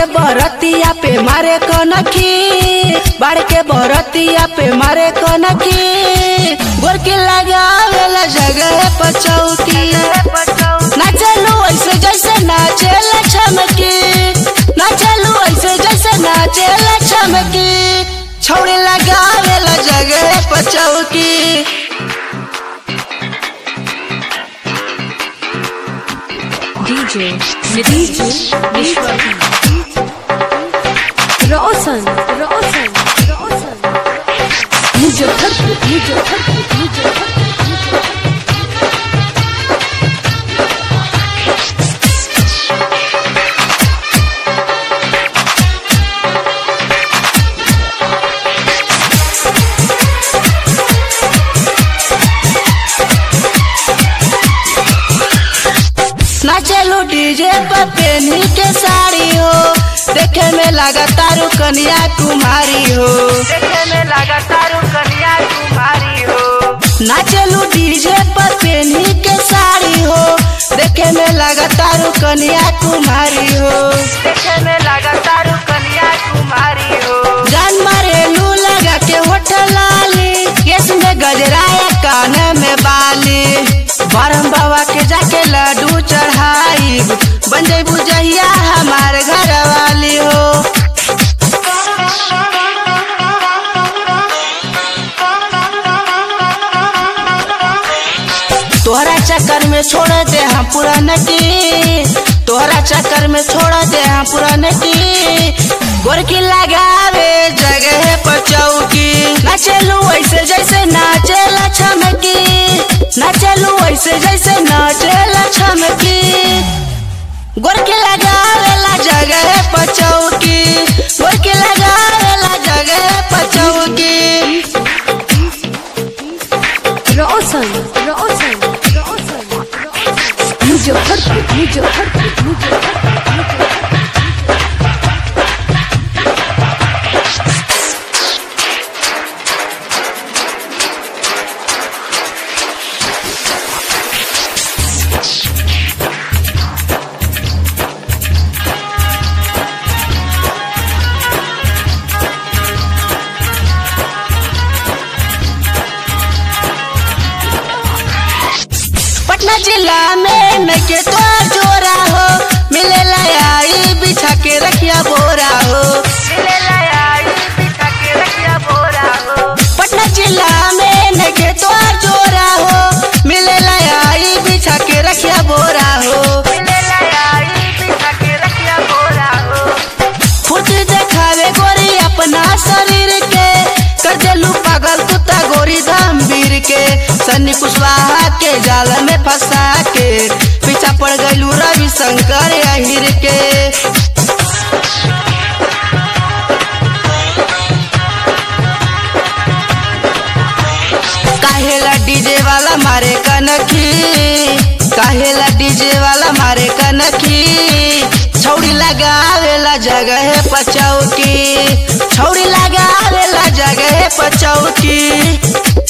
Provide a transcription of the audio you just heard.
के बरतिया पे मारे कनखी बाढ़ के बरतिया पे मारे कनखी गोरकी लगावेला जगह पर चौकी नाचलू ऐसे जैसे नाचेला छमकी नाचलू ऐसे जैसे नाचेला छमकी छौड़ी लगावेला जगह पर चौकी DJ DJ रोशन रोशन रोशन मुजफ्फरपुर मुजफ्फरपुर मुजफ्फरपुर नाचलू डीजे पर पेनी के साड़ी हो देखे में लगा तारू कन्या कुमारी हो देखे में लगा तारू कन्या कुमारी हो नाचलू डीजे पर पेनी के साड़ी हो देखे में लगा तारू कन्या कुमारी हो देखे में लगा तारू कन्या कुमारी हो जान मारेलू लगा के होठ लाली केस में गजराया कान में बाली बरम बाबा के जाके लड्डू चढ़ाई बन जैबू जहिया हमार घर वाली हो तोहरा चक्कर में छोड़ दे हम पूरा नटी तोहरा चक्कर में छोड़ दे हम पूरा नटी गोरकी लगावे जगह पर चौकी नाचलू ऐसे जैसे नाचेला छमकी नाचलू ऐसे जैसे नाचेला छमकी गोरकी लगावेला जगह पर चौकी गोरकी लगावेला जगह पर चौकी रोशन रोशन रोशन मुजफ्फरपुर मुजफ्फरपुर मुजफ्फरपुर पटना जिला में नके तो जोरा हो मिले आई बिछा के रखिया बोरा हो मिले लाया बिछा के रखिया बोरा हो पटना जिला में नके तो जोरा हो मिले आई बिछा के रखिया बोरा हो मिले लाया बिछा के रखिया बोरा हो फुर्ती देखावे गोरी अपना शरीर के कर देलू पागल कुत्ता गोरी गंभीर के सन्नी कुशवाहा के जाल में फंसा के पीछा पड़ गईलू रवि शंकर अहिर के काहेला डीजे वाला मारे कनखी काहेला डीजे वाला मारे कनखी छौड़ी लगावेला जगह पचौकी छौड़ी लगावेला जगह पचौकी